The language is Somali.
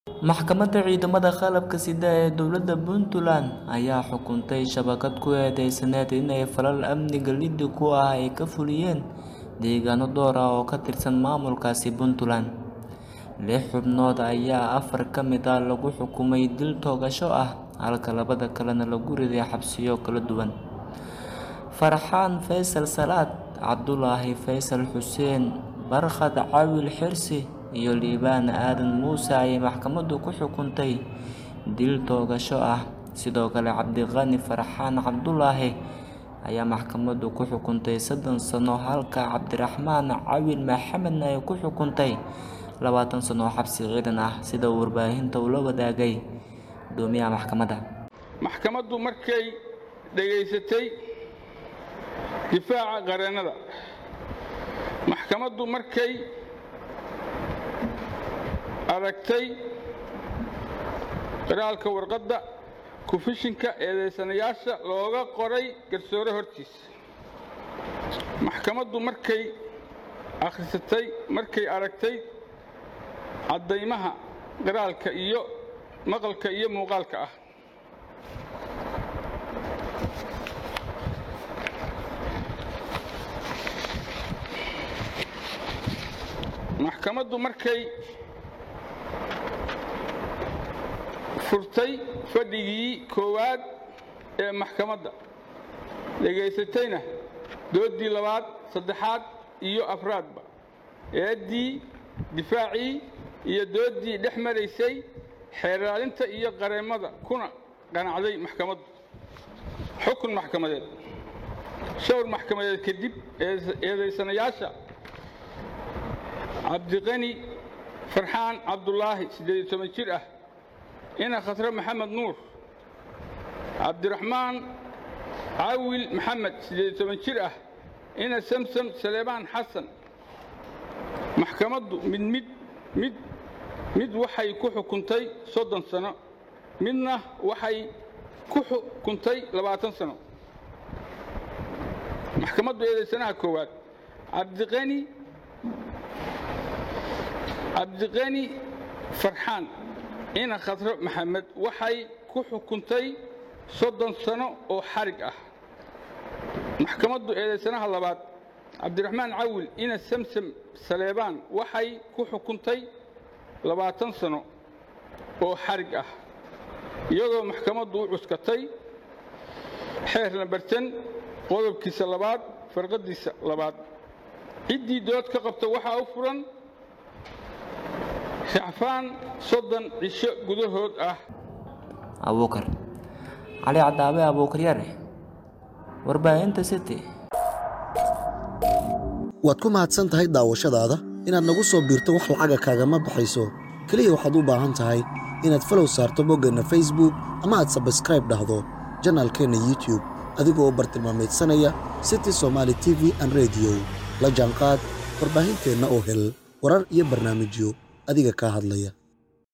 Maxkamadda Ciidamada Qalabka Sida ee Dowladda Puntland ayaa xukuntay shabakad ku eedeysaneyd inay falal amniga liddi ku ah ay ka fuliyeen deegaano dhowr ah oo ka tirsan maamulkaasi Puntland. Lix xubnood ayaa afar ka mid ah lagu xukumay dil toogasho ah halka labada kalena lagu riday xabsiyo kala duwan. Farxaan Faysal Salaad, Cabdulaahi Faysal Xuseen, Barkhad Cawil Xirsi iyo Liibaan Aadan Muuse ayay maxkamaddu ku xukuntay dil toogasho ah. Sidoo kale Cabdiqani Farxaan Cabdulaahi ayaa maxkamaddu ku xukuntay soddon sano halka Cabdiraxmaan Cawil Maxamedna ay ku xukuntay labaatan sano oo xabsi ciidan ah sida uu warbaahinta ula wadaagay guddoomiyaha maxkamadda. maxkamaddu markay dhegaysatay difaaca qareennada maxkamaddu markay aragtay qiraalka warqadda kufishinka eedeysanayaasha looga qoray garsoore hortiisa maxkamaddu markay akhrisatay markay aragtay caddaymaha qiraalka iyo maqalka iyo muuqaalka ah maxkamaddu markay furtay fadhigii koowaad ee maxkamadda dhegaysatayna dooddii labaad saddexaad iyo afraadba eeddii difaacii iyo dooddii dhex maraysay xeeraalinta iyo qareemmada kuna qanacday maxkamaddu xukun maxkamadeed showr maxkamadeed kadib eedaysanayaasha cabdiqani farxaan cabdulaahi siddeed iyo toban jir ah ina khasre maxamed nuur cabdiraxmaan cawil maxamed siddeed iyo toban jir ah ina samsam saleebaan xasan maxkamaddu mid mid mid mid waxay ku xukuntay soddon sano midna waxay ku xukuntay labaatan sano maxkamaddu eedaysanaha koowaad cabdiqani cabdiqani farxaan ina khasre maxamed waxay ku xukuntay soddon sano oo xarig ah maxkamaddu eedaysanaha labaad cabdiraxmaan cawil ina samsam saleebaan waxay ku xukuntay labaatan sano oo xarig ah iyadoo maxkamaddu u cuskatay xeer lambartan qodobkiisa labaad farqadiisa labaad ciddii dood ka qabta waxaa u furan racfaan soddon cisho gudahood ah abuukar cali cadaabe abuukar yare warbaahinta city waad ku mahadsan tahay daawashadaada inaad nagu soo biirto wax lacaga kaagama baxayso keliya waxaad u baahan tahay inaad falow saarto boggeenna facebook ama aad sabskraib dhahdo janaalkeenna youtube adigoo u bartilmaamaydsanaya city somaali t v an rediyo la jaanqaad warbaahinteenna oo hel warar iyo barnaamijyo adiga kaa hadlaya